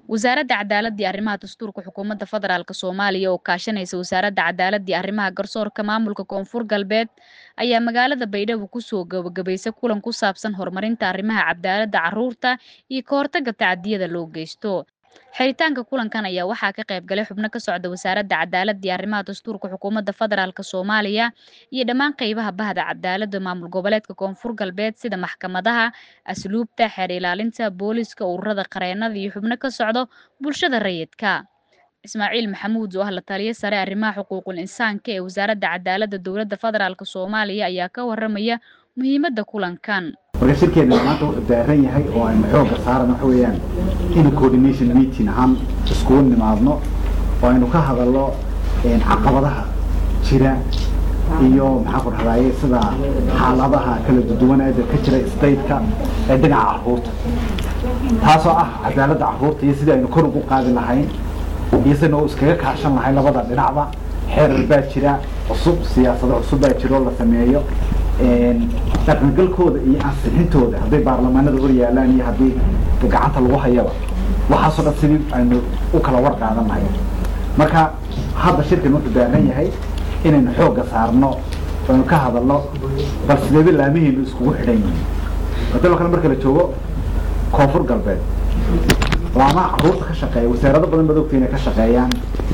wasaaradda cadaaladda iyo arrimaha dastuurka xukuumadda federaalk soomaaliya oo kaashanaysa wasaaradda cadaaladda iyo arrimaha garsoorka maamulka koonfur galbeed ayaa magaalada baydhabo kusoo gabagabaysay kulan ku saabsan horumarinta arrimaha cadaaladda carruurta iyo ka hortagga tacadiyada loo geysto xiritaanka kulankan ayaa waxaa ka qayb galay xubno ka socda wasaaradda cadaaladda iyo arrimaha dastuurka xukuumadda federaalk soomaaliya iyo dhammaan qeybaha bahda cadaaladda maamul goboleedka koonfur galbeed sida maxkamadaha asluubta xeer ilaalinta booliska ururada qareenada iyo xubno ka socdo bulshada rayidka ismaaciil maxamuud oo ah la taliyo sare arrimaha xuquuqul insaanka ee wasaaradda cadaaladda dowladda federaalk soomaaliya ayaa ka waramaya muhiimadda kulankan marka shirkeena maanta wuxuu daaran yahay oo aynu xoogga saaran waxa weeyaan in coordination meeting ahaan iskugu nimaadno oo aynu ka hadalno caqabadaha jira iyo maxaa ku dhahdaye sida xaaladaha kala duwan ee ka jira stateka ee dhinaca carruurta taasoo ah cadaaladda carruurta iyo sidii aynu kor ugu qaadi lahayn iyo sidaynu iskaga kaashan lahayn labada dhinacba xeerar baa jira cusub siyaasado cusub baa jira oo la sameeyo dhaqangalkooda iyo ansixintooda hadday baarlamaanada hor yaalaan iyo haddii gacanta lagu hayaba waxaasoo dhan sidii aynu u kala war qaadan lahay marka hadda shirkan wuxuu daaran yahay inaynu xoogga saarno aynu ka hadalno bal sideeba laamihiinu iskugu xidhan yihiin hadaloo kale marka la joogo koonfur galbeed laamaha carruurta ka shaqeeya wasaarado badan baad ogta inay ka shaqeeyaan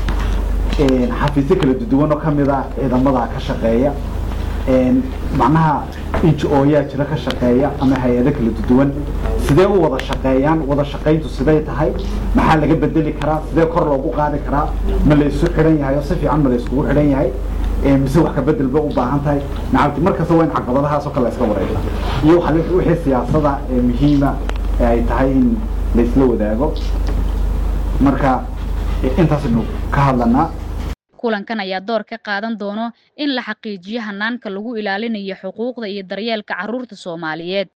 xafiisyo kala duwan oo kamid a ciidamada ka shaqeeya macnaha inj-ooyaa jira ka shaqeeya ama hay-ado kala duwan sidee u wada shaqeeyaan wada shaqayntu siday tahay maxaa laga bedeli karaa sidee kor loogu qaadi karaa ma la isu xidhan yahay oo si fiican ma la iskugu xidhan yahay mise wax ka bedel ba u baahan tahay nacabti markasta waa in caqabadahaas oo kale la iska wareysa iyo wixii siyaasada ee muhiima ee ay tahay in la isla wadaago marka intaasaynu ka hadlanaa kulankan ayaa door ka qaadan doono in la xaqiijiyo hanaanka lagu ilaalinayo xuquuqda iyo daryeelka carruurta soomaaliyeed